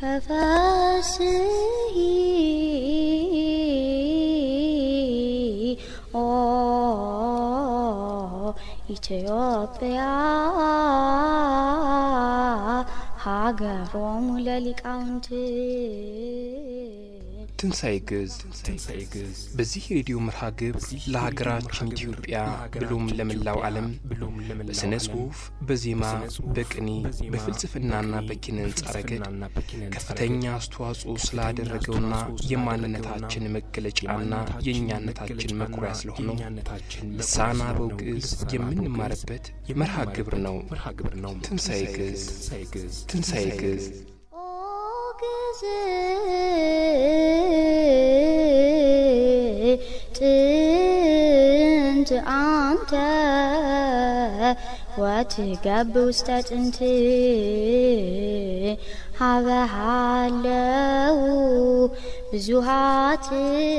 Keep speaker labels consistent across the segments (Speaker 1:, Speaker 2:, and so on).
Speaker 1: ተፈስሒ ኦ ኢትዮጵያ ሀገሮሙ ለሊቃውንት
Speaker 2: ትንሣኤ ግዕዝ ትንሣኤ ግዕዝ በዚህ የሬዲዮ መርሃ ግብር ለሀገራችን ኢትዮጵያ ብሎም ለመላው ዓለም ብሎም በሥነ ጽሑፍ፣ በዜማ፣ በቅኔ፣ በፍልስፍናና በኪነ ሕንጻ ረገድ ከፍተኛ አስተዋጽኦ ስላደረገውና የማንነታችን መገለጫና የእኛነታችን መኩሪያ ስለሆነው ልሳነ አበው ግዕዝ የምንማርበት መርሃ ግብር ነው። ትንሣኤ ግዕዝ ትንሣኤ ግዕዝ
Speaker 1: ኦ ግዕዝ ጥንት አንተ ወትገብ ውስተ ጥንት ሀበሃለው ብዙሃት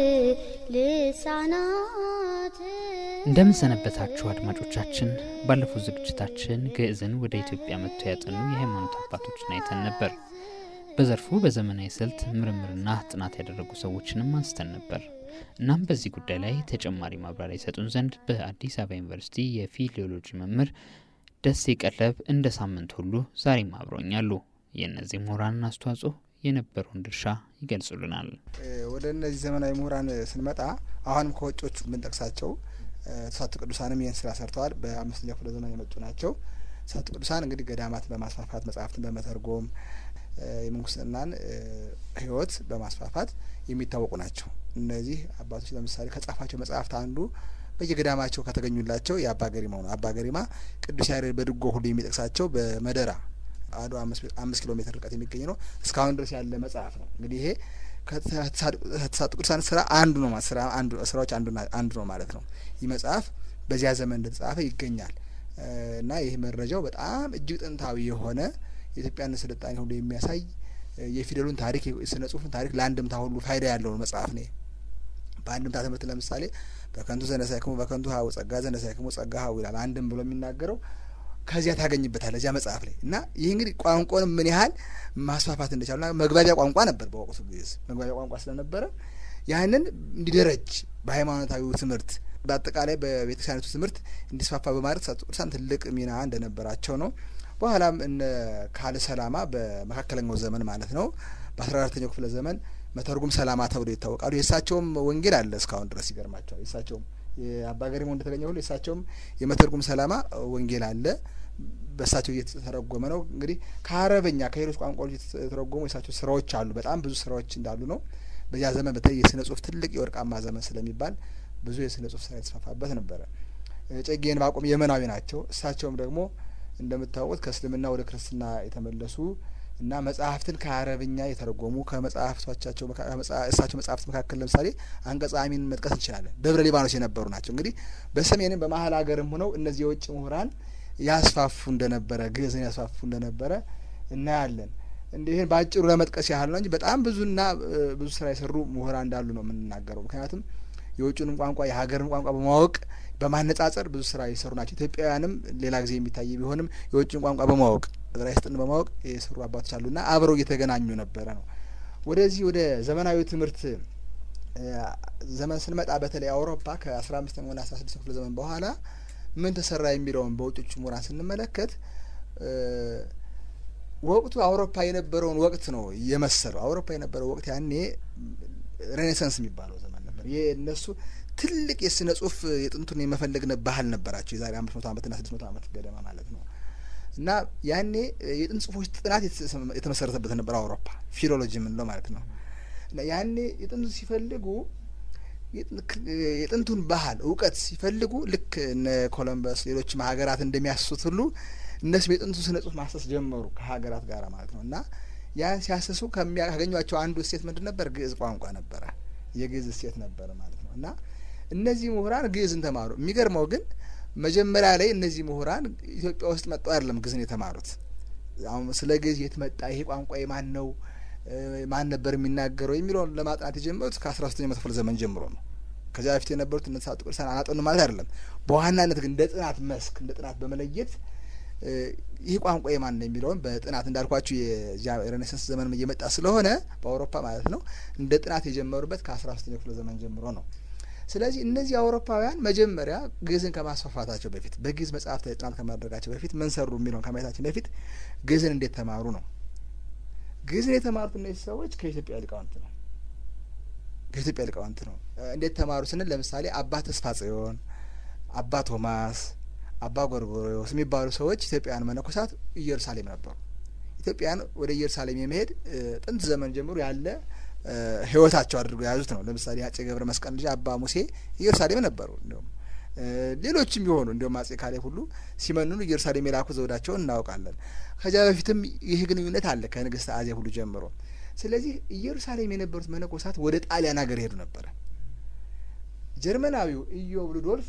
Speaker 1: ልሳናት
Speaker 3: እንደምን ሰነበታችሁ አድማጮቻችን። ባለፈው ዝግጅታችን ግዕዝን ወደ ኢትዮጵያ መጥተው ያጠኑ የሃይማኖት አባቶችን አይተን ነበር። በዘርፉ በዘመናዊ ስልት ምርምርና ጥናት ያደረጉ ሰዎችንም አንስተን ነበር። እናም በዚህ ጉዳይ ላይ ተጨማሪ ማብራሪያ ይሰጡን ዘንድ በአዲስ አበባ ዩኒቨርሲቲ የፊሊዮሎጂ መምህር ደሴ ቀለብ እንደ ሳምንት ሁሉ ዛሬም አብረውኛሉ። የእነዚህ ምሁራንን አስተዋጽኦ የነበረውን ድርሻ ይገልጹልናል።
Speaker 4: ወደ እነዚህ ዘመናዊ ምሁራን ስንመጣ አሁንም ከውጮቹ የምንጠቅሳቸው ተስዓቱ ቅዱሳንም ይህን ስራ ሰርተዋል። በአምስተኛው ክፍለ ዘመን የመጡ ናቸው። ተስዓቱ ቅዱሳን እንግዲህ ገዳማት በማስፋፋት መጽሐፍትን በመተርጎም የምንኩስናን ሕይወት በማስፋፋት የሚታወቁ ናቸው። እነዚህ አባቶች ለምሳሌ ከጻፋቸው መጽሐፍት አንዱ በየገዳማቸው ከተገኙላቸው የአባ ገሪማው ነው። አባ ገሪማ ቅዱስ ያሬድ በድጎ ሁሉ የሚጠቅሳቸው በመደራ አዶ አምስት ኪሎ ሜትር ርቀት የሚገኝ ነው። እስካሁን ድረስ ያለ መጽሐፍ ነው። እንግዲህ ይሄ ከተስዓቱ ቅዱሳን ስራ አንዱ ነው ስራ ስራዎች አንዱ ነው ማለት ነው። ይህ መጽሐፍ በዚያ ዘመን እንደተጻፈ ይገኛል እና ይህ መረጃው በጣም እጅግ ጥንታዊ የሆነ የኢትዮጵያን ስልጣኔ ሁሉ የሚያሳይ የፊደሉን ታሪክ የስነ ጽሁፍን ታሪክ ለአንድምታ ሁሉ ፋይዳ ያለውን መጽሐፍ ነው። በአንድምታ ትምህርት ለምሳሌ በከንቱ ዘነሳይክሙ በከንቱ ሀው ጸጋ ዘነሳይክሙ ጸጋ ሀው ይላል። አንድም ብሎ የሚናገረው ከዚያ ታገኝበታል እዚያ መጽሐፍ ላይ እና ይህ እንግዲህ ቋንቋንም ምን ያህል ማስፋፋት እንደቻሉና መግባቢያ ቋንቋ ነበር በወቅቱ ግዕዝ መግባቢያ ቋንቋ ስለነበረ ያንን እንዲደረጅ በሃይማኖታዊ ትምህርት በአጠቃላይ በቤተክርስቲያኒቱ ትምህርት እንዲስፋፋ በማድረግ ተስዓቱ ቅዱሳን ትልቅ ሚና እንደነበራቸው ነው። በኋላም እነ ካለ ሰላማ በመካከለኛው ዘመን ማለት ነው በአስራ አራተኛው ክፍለ ዘመን መተርጉም ሰላማ ተብሎ ይታወቃሉ። የእሳቸውም ወንጌል አለ እስካሁን ድረስ ይገርማቸዋል። የእሳቸውም የአባ ገሪማው እንደተገኘ ሁሉ የእሳቸውም የመተርጉም ሰላማ ወንጌል አለ። በእሳቸው እየተተረጎመ ነው። እንግዲህ ከአረበኛ ከሌሎች ቋንቋዎች የተተረጎሙ የእሳቸው ስራዎች አሉ። በጣም ብዙ ስራዎች እንዳሉ ነው። በዚያ ዘመን በተለይ የስነ ጽሁፍ ትልቅ የወርቃማ ዘመን ስለሚባል ብዙ የስነ ጽሁፍ ስራ የተስፋፋበት ነበረ። እጨጌ ዕንባቆም የመናዊ ናቸው። እሳቸውም ደግሞ እንደምታውቁት ከእስልምና ወደ ክርስትና የተመለሱ እና መጽሐፍትን ከአረብኛ የተረጎሙ ከመጽሐፍቶቻቸው እሳቸው መጽሐፍት መካከል ለምሳሌ አንቀጸ አሚን መጥቀስ እንችላለን። ደብረ ሊባኖስ የነበሩ ናቸው። እንግዲህ በሰሜንም በመሀል ሀገርም ሆነው እነዚህ የውጭ ምሁራን ያስፋፉ እንደነበረ ግዕዝን ያስፋፉ እንደነበረ እናያለን። እንዲህን በአጭሩ ለመጥቀስ ያህል ነው እንጂ በጣም ብዙና ብዙ ስራ የሰሩ ምሁራን እንዳሉ ነው የምንናገረው። ምክንያቱም የውጭንም ቋንቋ የሀገርን ቋንቋ በማወቅ በማነጻጸር ብዙ ስራ የሰሩ ናቸው። ኢትዮጵያውያንም ሌላ ጊዜ የሚታይ ቢሆንም የውጭን ቋንቋ በማወቅ ዕብራይስጥን በማወቅ የሰሩ አባቶች አሉና አብረው እየተገናኙ ነበረ ነው። ወደዚህ ወደ ዘመናዊ ትምህርት ዘመን ስንመጣ በተለይ አውሮፓ ከአስራ አምስተኛውና አስራ ስድስተኛው ክፍለ ዘመን በኋላ ምን ተሰራ የሚለውን በውጮቹ ምሁራን ስንመለከት ወቅቱ አውሮፓ የነበረውን ወቅት ነው የመሰለው። አውሮፓ የነበረው ወቅት ያኔ ሬኔሳንስ የሚባለው ዘመን ነበር። ይህ እነሱ ትልቅ የስነ ጽሁፍ የጥንቱን የመፈለግ ባህል ነበራቸው። የዛሬ አምስት መቶ ዓመትና ስድስት መቶ ዓመት ገደማ ማለት ነው። እና ያኔ የጥንት ጽሁፎች ጥናት የተመሰረተበት ነበር አውሮፓ ፊሎሎጂ የምንለው ማለት ነው። እና ያኔ የጥንቱ ሲፈልጉ የጥንቱን ባህል እውቀት ሲፈልጉ ልክ እነ ኮሎምበስ ሌሎችም ሀገራት እንደሚያስሱት ሁሉ እነሱም የጥንቱ ስነ ጽሁፍ ማሰስ ጀመሩ ከሀገራት ጋር ማለት ነው። እና ያን ሲያሰሱ ካገኟቸው አንዱ እሴት ምንድን ነበር? ግዕዝ ቋንቋ ነበረ። የግዕዝ እሴት ነበረ ማለት ነው። እና እነዚህ ምሁራን ግዕዝን ተማሩ። የሚገርመው ግን መጀመሪያ ላይ እነዚህ ምሁራን ኢትዮጵያ ውስጥ መጥተው አይደለም ግዕዝን የተማሩት። አሁን ስለ ግዕዝ የት መጣ፣ ይሄ ቋንቋ የማን ነው፣ ማን ነበር የሚናገረው የሚለውን ለማጥናት የጀመሩት ከአስራ ሶስተኛው መቶ ክፍለ ዘመን ጀምሮ ነው። ከዚያ በፊት የነበሩት እነ ተስዓቱ ቅዱሳን አላጠኑ ማለት አይደለም። በዋናነት ግን እንደ ጥናት መስክ እንደ ጥናት በመለየት ይህ ቋንቋ የማን ነው የሚለውን በጥናት እንዳልኳችሁ የዚያ ሬኔሳንስ ዘመን እየመጣ ስለሆነ በአውሮፓ ማለት ነው እንደ ጥናት የጀመሩበት ከአስራ ሶስተኛው ክፍለ ዘመን ጀምሮ ነው። ስለዚህ እነዚህ አውሮፓውያን መጀመሪያ ግዕዝን ከማስፋፋታቸው በፊት በግዕዝ መጽሐፍት ላይ ጥናት ከማድረጋቸው በፊት ምን ሰሩ የሚለውን ከማየታችን በፊት ግዕዝን እንዴት ተማሩ ነው። ግዕዝን የተማሩት እነዚህ ሰዎች ከኢትዮጵያ ሊቃውንት ነው። ከኢትዮጵያ ሊቃውንት ነው። እንዴት ተማሩ ስንል ለምሳሌ አባ ተስፋ ጽዮን፣ አባ ቶማስ፣ አባ ጎርጎርዮስ የሚባሉ ሰዎች ኢትዮጵያውያን መነኮሳት ኢየሩሳሌም ነበሩ። ኢትዮጵያን ወደ ኢየሩሳሌም የመሄድ ጥንት ዘመን ጀምሮ ያለ ህይወታቸው አድርገው የያዙት ነው። ለምሳሌ አጼ ገብረ መስቀል ልጅ አባ ሙሴ ኢየሩሳሌም ነበሩ። እንዲሁም ሌሎችም የሆኑ እንዲሁም አጼ ካሌብ ሁሉ ሲመንኑ ኢየሩሳሌም የላኩ ዘውዳቸውን እናውቃለን። ከዚያ በፊትም ይህ ግንኙነት አለ ከንግስት አዜብ ሁሉ ጀምሮ። ስለዚህ ኢየሩሳሌም የነበሩት መነኮሳት ወደ ጣሊያን ሀገር ሄዱ ነበረ። ጀርመናዊው ኢዮብ ሉዶልፍ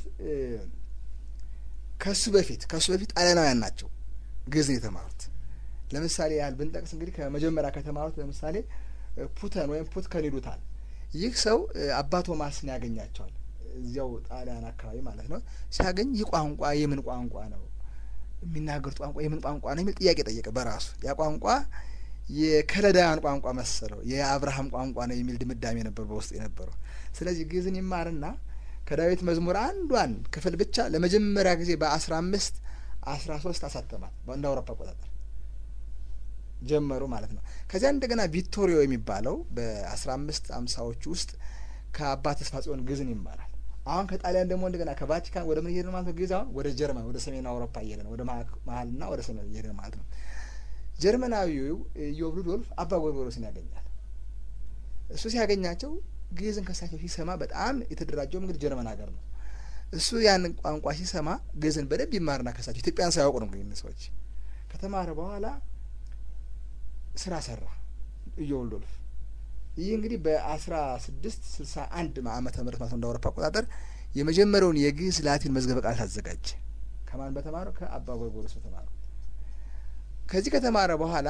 Speaker 4: ከሱ በፊት ከሱ በፊት ጣሊያናውያን ናቸው ግዕዝን የተማሩት። ለምሳሌ ያህል ብንጠቅስ እንግዲህ ከመጀመሪያ ከተማሩት ለምሳሌ ፑተን ወይም ፑትከን ይሉታል። ይህ ሰው አባ ቶማስን ያገኛቸዋል እዚያው ጣሊያን አካባቢ ማለት ነው። ሲያገኝ ይህ ቋንቋ የምን ቋንቋ ነው የሚናገሩት ቋንቋ የምን ቋንቋ ነው የሚል ጥያቄ ጠየቀ። በራሱ ያ ቋንቋ የከለዳውያን ቋንቋ መሰለው የአብርሃም ቋንቋ ነው የሚል ድምዳሜ ነበር በውስጡ የነበረው። ስለዚህ ግዕዝን ይማርና ከዳዊት መዝሙር አንዷን ክፍል ብቻ ለመጀመሪያ ጊዜ በአስራ አምስት አስራ ሶስት አሳተማት እንደ አውሮፓ አቆጣጠር ጀመሩ ማለት ነው። ከዚያ እንደገና ቪቶሪዮ የሚባለው በአስራ አምስት አምሳዎቹ ውስጥ ከአባ ተስፋ ጽዮን ግዕዝን ይማራል። አሁን ከጣሊያን ደግሞ እንደገና ከቫቲካን ወደ ምን እየሄደ ነው ማለት ነው? ግዕዝ አሁን ወደ ጀርመን ወደ ሰሜን አውሮፓ እየሄደ ነው። ወደ መሀልና ወደ ሰሜን እየሄደ ነው ማለት ነው። ጀርመናዊው ኢዮብ ሉዶልፍ አባ ጎርጎርዮስን ያገኛል። እሱ ሲያገኛቸው ግዕዝን ከሳቸው ሲሰማ በጣም የተደራጀው እንግዲህ ጀርመን ሀገር ነው። እሱ ያንን ቋንቋ ሲሰማ ግዕዝን በደንብ ይማርና ከሳቸው ኢትዮጵያን ሳያውቁ ነው እንግዲህ ሰዎች ከተማረ በኋላ ስራ ሰራ ኢዮብ ሉዶልፍ። ይህ እንግዲህ በአስራ ስድስት ስልሳ አንድ ዓመተ ምህረት ማለት እንደ አውሮፓ አቆጣጠር የመጀመሪያውን የግዕዝ ላቲን መዝገበ ቃላት አዘጋጀ። ከማን በተማረው? ከአባ ጎርጎርዮስ በተማረው። ከዚህ ከተማረ በኋላ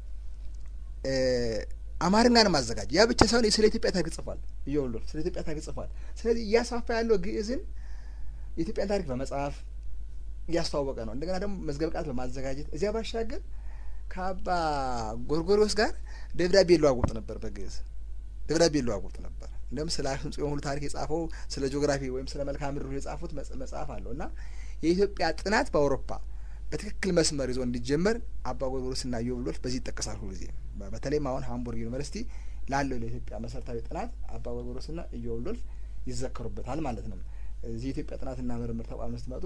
Speaker 4: አማርኛንም አዘጋጀ። ያ ብቻ ሳይሆን ስለ ኢትዮጵያ ታሪክ ጽፏል። ኢዮብ ሉዶልፍ ስለ ኢትዮጵያ ታሪክ ጽፏል። ስለዚህ እያስፋፋ ያለው ግዕዝን የኢትዮጵያን ታሪክ በመጽሐፍ እያስተዋወቀ ነው። እንደገና ደግሞ መዝገበ ቃላት በማዘጋጀት እዚያ ባሻገር ከአባ ጎርጎርዮስ ጋር ደብዳቤ ይለዋወጡ ነበር። በግዕዝ ደብዳቤ ይለዋወጡ ነበር። እንደውም ስለ አክሱም ጽዮን ሁሉ ታሪክ የጻፈው ስለ ጂኦግራፊ ወይም ስለ መልክዓ ምድር የጻፉት መጽሐፍ አለው እና የኢትዮጵያ ጥናት በአውሮፓ በትክክል መስመር ይዞ እንዲጀመር አባ ጎርጎርዮስና ኢዮብ ሉዶልፍ በዚህ ይጠቀሳል ሁሉ ጊዜ። በተለይም አሁን ሃምቡርግ ዩኒቨርሲቲ ላለው ለኢትዮጵያ መሰረታዊ ጥናት አባ ጎርጎርዮስና ኢዮብ ሉዶልፍ ይዘከሩበታል ማለት ነው። እዚህ የኢትዮጵያ ጥናትና ምርምር ተቋም ስትመጡ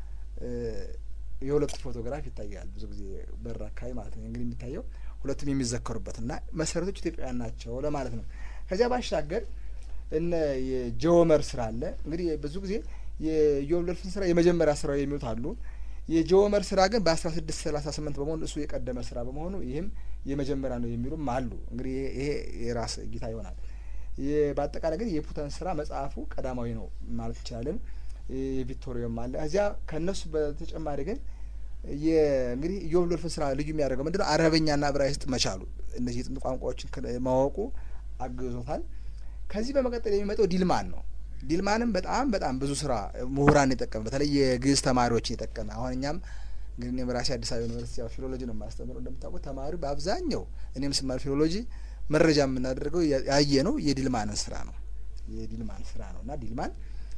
Speaker 4: የሁለቱ ፎቶግራፍ ይታያል ብዙ ጊዜ በር አካባቢ ማለት ነው። እንግዲህ የሚታየው ሁለቱም የሚዘከሩበት እና መሰረቶች ኢትዮጵያውያን ናቸው ለማለት ነው። ከዚያ ባሻገር እነ የጂኦመር ስራ አለ። እንግዲህ ብዙ ጊዜ የኢዮብ ሉዶልፍን ስራ የመጀመሪያ ስራው የሚሉት አሉ። የጂኦመር ስራ ግን በአስራ ስድስት ሰላሳ ስምንት በመሆኑ እሱ የቀደመ ስራ በመሆኑ ይህም የመጀመሪያ ነው የሚሉም አሉ። እንግዲህ ይሄ የራስ እይታ ይሆናል። በአጠቃላይ ግን የፑተን ስራ መጽሐፉ ቀዳማዊ ነው ማለት ይቻላልን። የቪክቶሪዮም አለ እዚያ ከእነሱ በተጨማሪ ግን እንግዲህ ኢዮብ ሉዶልፍን ስራ ልዩ የሚያደርገው ምንድነው? አረበኛና ዕብራይስጥ መቻሉ እነዚህ የጥንት ቋንቋዎችን ማወቁ አግዞታል። ከዚህ በመቀጠል የሚመጣው ዲልማን ነው። ዲልማንም በጣም በጣም ብዙ ስራ ምሁራን የጠቀመ በተለይ የግዕዝ ተማሪዎችን የጠቀመ አሁን እኛም እንግዲህ እኔም ራሴ አዲስ አበባ ዩኒቨርሲቲ ያው ፊሎሎጂ ነው የማስተምረው። እንደምታውቁት ተማሪው በአብዛኛው እኔም ስማር ፊሎሎጂ መረጃ የምናደርገው ያየ ነው የዲልማንን ስራ ነው የዲልማን ስራ ነው እና ዲልማን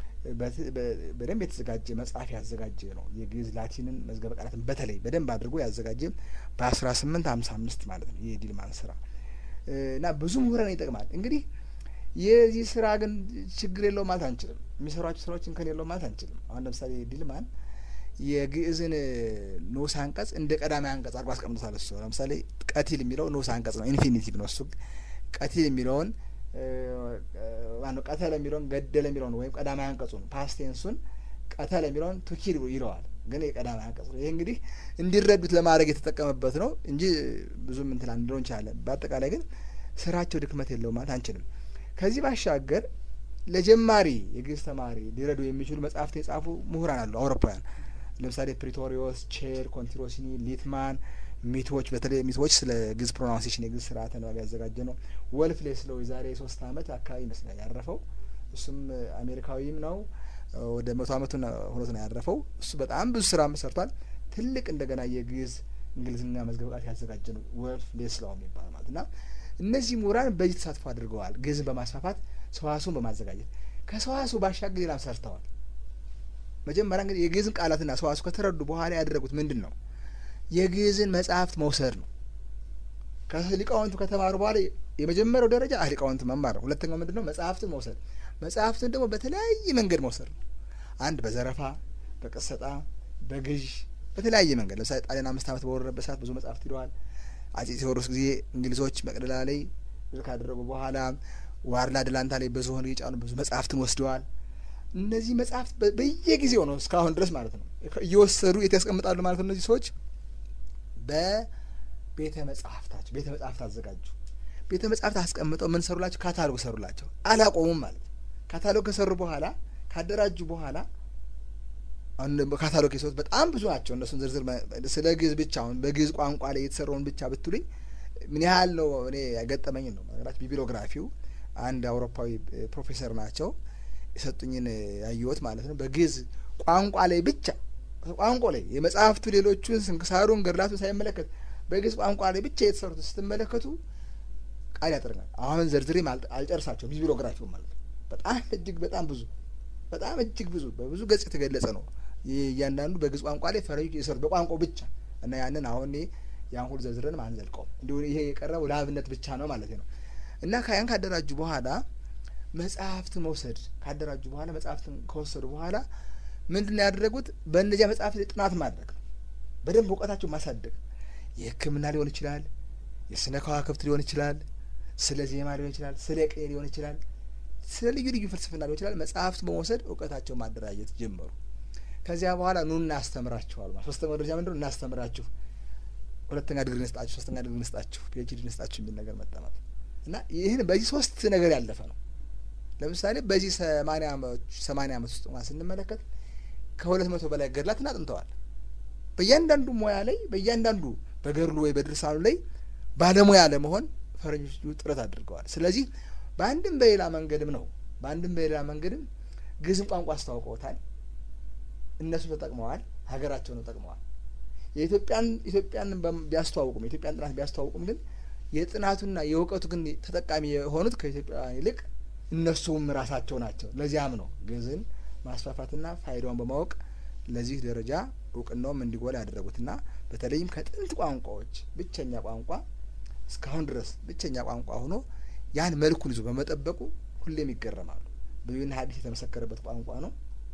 Speaker 4: በደንብ የተዘጋጀ መጽሐፍ ያዘጋጀ ነው። የግዕዝ ላቲንን መዝገበ ቃላትን በተለይ በደንብ አድርጎ ያዘጋጀ በአስራ ስምንት ሀምሳ አምስት ማለት ነው የዲልማን ስራ እና ብዙ ምሁራን ይጠቅማል። እንግዲህ የዚህ ስራ ግን ችግር የለው ማለት አንችልም። የሚሰሯቸው ስራዎች እንከን የለው ማለት አንችልም። አሁን ለምሳሌ ዲልማን የግዕዝን ንዑስ አንቀጽ እንደ ቀዳማዊ አንቀጽ አድርጎ አስቀምጦታል። እሱ ለምሳሌ ቀቲል የሚለው ንዑስ አንቀጽ ነው፣ ኢንፊኒቲቭ ነው። እሱ ቀቲል የሚለውን ማነው ቀተለ የሚለውን ገደለ የሚለውን ወይም ቀዳማዊ አንቀጹን ፓስቴንሱን ቀተለ የሚለውን ቱኪል ይለዋል። ግን የቀዳማዊ አንቀጽ ነው። ይህ እንግዲህ እንዲረዱት ለማድረግ የተጠቀመበት ነው እንጂ ብዙም እንትን አንለው እንችላለን። በአጠቃላይ ግን ስራቸው ድክመት የለው ማለት አንችልም። ከዚህ ባሻገር ለጀማሪ የግዕዝ ተማሪ ሊረዱ የሚችሉ መጽሐፍት የጻፉ ምሁራን አሉ አውሮፓውያን። ለምሳሌ ፕሪቶሪዮስ፣ ቼር፣ ኮንቲሮሲኒ፣ ሊትማን ሚቶች በተለይ ሚቶች ስለ ግዕዝ ፕሮናንሴሽን የግዕዝ ስርዓተ ንባብ ያዘጋጀ ነው። ወልፍ ሌስለው የዛሬ ሶስት አመት አካባቢ ይመስላል ያረፈው። እሱም አሜሪካዊም ነው። ወደ መቶ አመቱ ሆኖት ነው ያረፈው። እሱ በጣም ብዙ ስራ ሰርቷል። ትልቅ እንደገና የግዕዝ እንግሊዝኛ መዝገበ ቃላት ያዘጋጀ ነው ወልፍ ሌስላው የሚባል ማለት እና እነዚህ ምሁራን በዚህ ተሳትፎ አድርገዋል። ግዕዝን በማስፋፋት ሰዋሱን በማዘጋጀት ከሰዋሱ ባሻገር ሌላም ሰርተዋል። መጀመሪያ እንግዲህ የግዕዝን ቃላትና ሰዋሱ ከተረዱ በኋላ ያደረጉት ምንድን ነው? የግዕዝን መጽሐፍት መውሰድ ነው። ከሊቃውንቱ ከተማሩ በኋላ የመጀመሪያው ደረጃ ሊቃውንት መማር ነው። ሁለተኛው ምንድን ነው? መጽሐፍትን መውሰድ። መጽሐፍትን ደግሞ በተለያየ መንገድ መውሰድ ነው። አንድ በዘረፋ፣ በቅሰጣ፣ በግዥ በተለያየ መንገድ ለምሳሌ ጣሊያን አምስት ዓመት በወረረበት ሰዓት ብዙ መጽሐፍት ሂደዋል። አጼ ቴዎድሮስ ጊዜ እንግሊዞች መቅደላ ላይ ብዙ ካደረጉ በኋላ ዋርላ ደላንታ ላይ በዝሆን የጫኑ ብዙ መጽሐፍትን ወስደዋል። እነዚህ መጽሐፍት በየጊዜው ነው እስካሁን ድረስ ማለት ነው እየወሰዱ የት ያስቀምጣሉ ማለት ነው። እነዚህ ሰዎች በቤተ መጽሐፍታቸው ቤተ መጽሐፍት አዘጋጁ። ቤተ መጽሐፍት አስቀምጠው ምን ሰሩላቸው? ካታሎግ ሰሩላቸው። አላቆሙም ማለት ካታሎግ ከሰሩ በኋላ ካደራጁ በኋላ አሁን ካታሎግ የሰሩት በጣም ብዙ ናቸው። እነሱን ዝርዝር ስለ ግዕዝ ብቻ አሁን በግዕዝ ቋንቋ ላይ የተሰራውን ብቻ ብትሉኝ ምን ያህል ነው እኔ ያገጠመኝን ነው ነገራችሁ። ቢቢሎግራፊው አንድ አውሮፓዊ ፕሮፌሰር ናቸው የሰጡኝን ያየሁት ማለት ነው። በግዕዝ ቋንቋ ላይ ብቻ ቋንቋ ላይ የመጽሐፍቱ ሌሎቹን ስንክሳሩን ገድላቱን ሳይመለከት በግዕዝ ቋንቋ ላይ ብቻ የተሰሩት ስትመለከቱ ቃል ያጠርጋል። አሁን ዘርዝሬ አልጨርሳቸውም። ቢቢሎግራፊው ማለት ነው በጣም እጅግ በጣም ብዙ በጣም እጅግ ብዙ በብዙ ገጽ የተገለጸ ነው። እያንዳንዱ በግዕዝ ቋንቋ ላይ ፈረንጆች የሰሩት በቋንቋው ብቻ እና ያንን አሁን ያን ሁሉ ዘርዝረንም አንዘልቀውም። እንዲሁ ይሄ የቀረበው ለአብነት ብቻ ነው ማለት ነው። እና ያን ካደራጁ በኋላ መጽሐፍትን መውሰድ ካደራጁ በኋላ መጽሐፍትን ከወሰዱ በኋላ ምንድን ነው ያደረጉት? በእነዚያ መጽሐፍት ላይ ጥናት ማድረግ ነው። በደንብ እውቀታቸው ማሳደግ የሕክምና ሊሆን ይችላል፣ የስነ ከዋክብት ሊሆን ይችላል፣ ስለ ዜማ ሊሆን ይችላል፣ ስለ ቅኔ ሊሆን ይችላል፣ ስለ ልዩ ልዩ ፍልስፍና ሊሆን ይችላል። መጽሐፍት በመውሰድ እውቀታቸው ማደራጀት ጀመሩ። ከዚያ በኋላ ኑ እናስተምራችኋል ማለት ሶስተኛው ደረጃ ምንድን ነው? እናስተምራችሁ፣ ሁለተኛ ዲግሪ እንስጣችሁ፣ ሶስተኛ ዲግሪ እንስጣችሁ፣ ፒኤችዲ እንስጣችሁ የሚል ነገር መጣ ማለት እና ይህን በዚህ ሶስት ነገር ያለፈ ነው። ለምሳሌ በዚህ ሰማኒያ ሰማኒያ ዓመት ውስጥ እንኳን ስንመለከት ከሁለት መቶ በላይ ገድላትን አጥንተዋል። በእያንዳንዱ ሙያ ላይ በእያንዳንዱ በገድሉ ወይ በድርሳኑ ላይ ባለሙያ ለመሆን ፈረንጆች ጥረት አድርገዋል። ስለዚህ በአንድም በሌላ መንገድም ነው በአንድም በሌላ መንገድም ግዕዝን ቋንቋ አስተዋውቀውታል። እነሱ ተጠቅመዋል፣ ሀገራቸውን ተጠቅመዋል። የኢትዮጵያን ኢትዮጵያን ቢያስተዋውቁም የኢትዮጵያን ጥናት ቢያስተዋውቁም ግን የጥናቱና የእውቀቱ ግን ተጠቃሚ የሆኑት ከኢትዮጵያውያን ይልቅ እነሱም ራሳቸው ናቸው። ለዚያም ነው ግዕዝን ማስፋፋትና ፋይዳውን በማወቅ ለዚህ ደረጃ እውቅናውም እንዲጎላ ያደረጉትና በተለይም ከጥንት ቋንቋዎች ብቸኛ ቋንቋ እስካሁን ድረስ ብቸኛ ቋንቋ ሆኖ ያን መልኩን ይዞ በመጠበቁ ሁሌም ይገረማሉ። ብሉይና ሐዲስ የተመሰከረበት ቋንቋ ነው።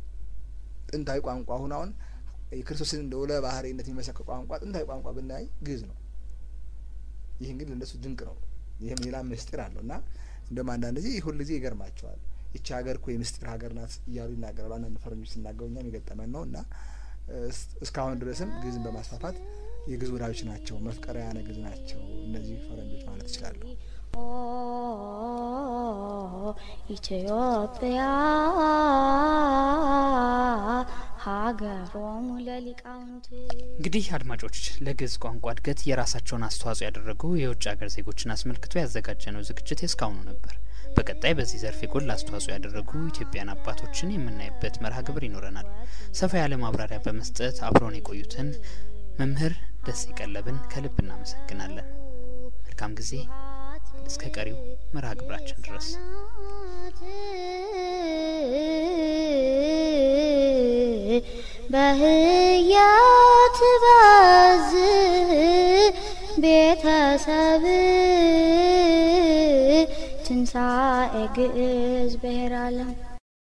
Speaker 4: ጥንታዊ ቋንቋ ሆኖ አሁን የክርስቶስን እንደ ውለ ባህሪነት የሚመሰክር ቋንቋ ጥንታዊ ቋንቋ ብናይ ግዕዝ ነው። ይህ እንግዲህ ለእነሱ ድንቅ ነው። ይህም ሌላ ምስጢር አለው እና እንደም አንዳንድ ጊዜ ሁል ጊዜ ይገርማቸዋል። ይቺ ሀገር እኮ የምስጢር ሀገር ናት እያሉ ይናገራሉ። አንዳንድ ፈረንጆች ሲናገሩ እኛም የገጠመን ነው እና እስካሁን ድረስም ግዕዝን በማስፋፋት የግዕዝ ወዳጆች ናቸው፣ መፍቀሪያነ ግዕዝ ናቸው እነዚህ ፈረንጆች ማለት ይችላለሁ።
Speaker 1: ኢትዮጵያ ሀገሮሙ ለሊቃውንት
Speaker 3: እንግዲህ አድማጮች ለግዕዝ ቋንቋ እድገት የራሳቸውን አስተዋጽኦ ያደረጉ የውጭ ሀገር ዜጎችን አስመልክቶ ያዘጋጀነው ዝግጅት የእስካሁኑ ነበር። በቀጣይ በዚህ ዘርፍ የጎላ አስተዋጽኦ ያደረጉ ኢትዮጵያን አባቶችን የምናይበት መርሃ ግብር ይኖረናል። ሰፋ ያለ ማብራሪያ በመስጠት አብረውን የቆዩትን መምህር ደሴ ቀለብን ከልብ እናመሰግናለን። መልካም ጊዜ። እስከ ቀሪው መርሃ ግብራችን ድረስ
Speaker 1: በህያት ባዝ ቤተሰብ ትንሣኤ ግዕዝ ብሔረ ዓለም